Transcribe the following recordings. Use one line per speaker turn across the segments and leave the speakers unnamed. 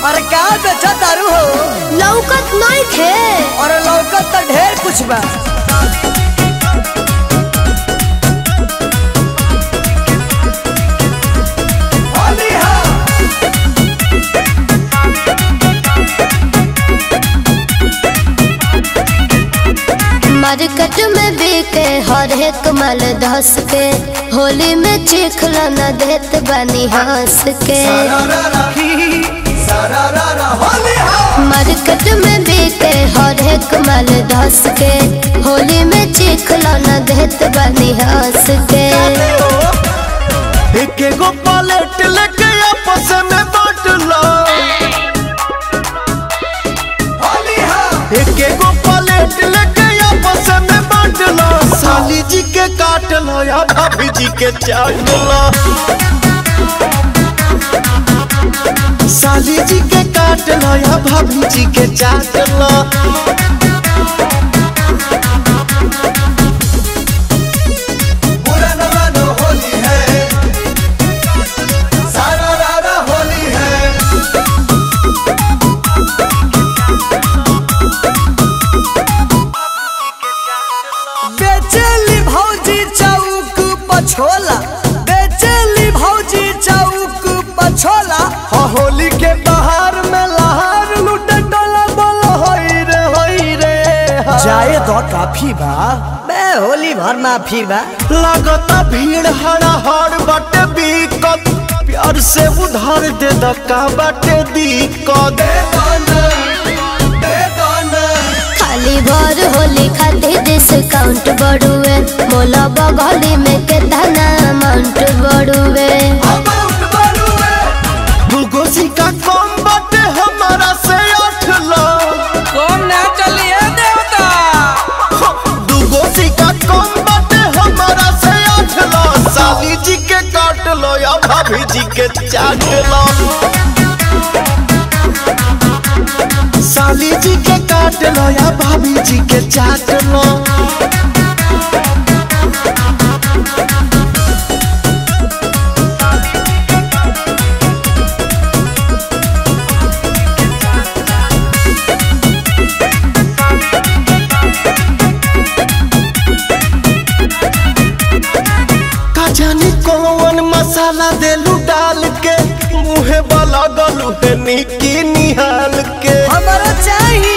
अरे का बेचा तारू हो
लौकत नहीं थे
और लौकत तो ढेर कुछ बा
मार्केट में बिके हर एक माल धस के होली में चिखला न देत बनी हंस के मार्केट में बिके हर एक माल धस के होली में चिखला न देत बनी हंस के
एक एगो पलेट लेके आपस में बांट लो एक एगो पलेट लेके आपस में बांट लो साली जी के काट लो या भाभी जी के चाट लो साली जी के काट लो या भाभी जी के चाट लो
बेचेली भौजी चौक पछोला बेचेली भौजी चौक पछोला
हो होली के बहार में लहार लूटे डोला बोलो होई रे होई रे हा।
जाए तो काफी बा बे होली भर माफी बा
लगता भीड़ हड़ा हड़ बाटे बीकत प्यार से उधार दे दका बाटे दिक्कत
खाली भर होली खातिर डिस्काउंट बढ़ुए मोला बगली में कितना अमाउंट बढ़ुए
दूगो सिक्का कम बाटे हमारा से आठ लाख
कौन ना चलिए देवता
दूगो सिक्का कम बाटे हमारा से आठ लाख साली जी के काट लो या भाभी जी के चाट लो साली जी के काट लो या भाभी जी के चाट लो का जाने कौन मसाला देलू डाल के मुहे वाला गलू है निकी निहाल के
हमारा चाहिए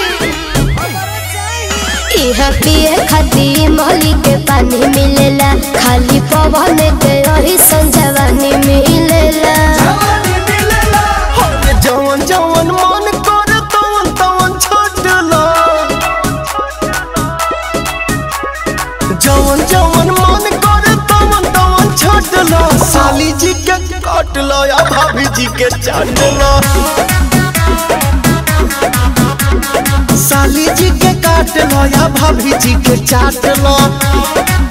इहा पिए खातिर मोली के पानी मिलेला खाली पवन के रही संजवानी मिलेला
अरे जवन जवन मन करे तवन तवन छोट लो जवन जवन मन करे तवन तवन छोट लो साली जी के काट लो या भाभी जी के चाट लो साली जी के काट लो या भाभी जी के चाट लो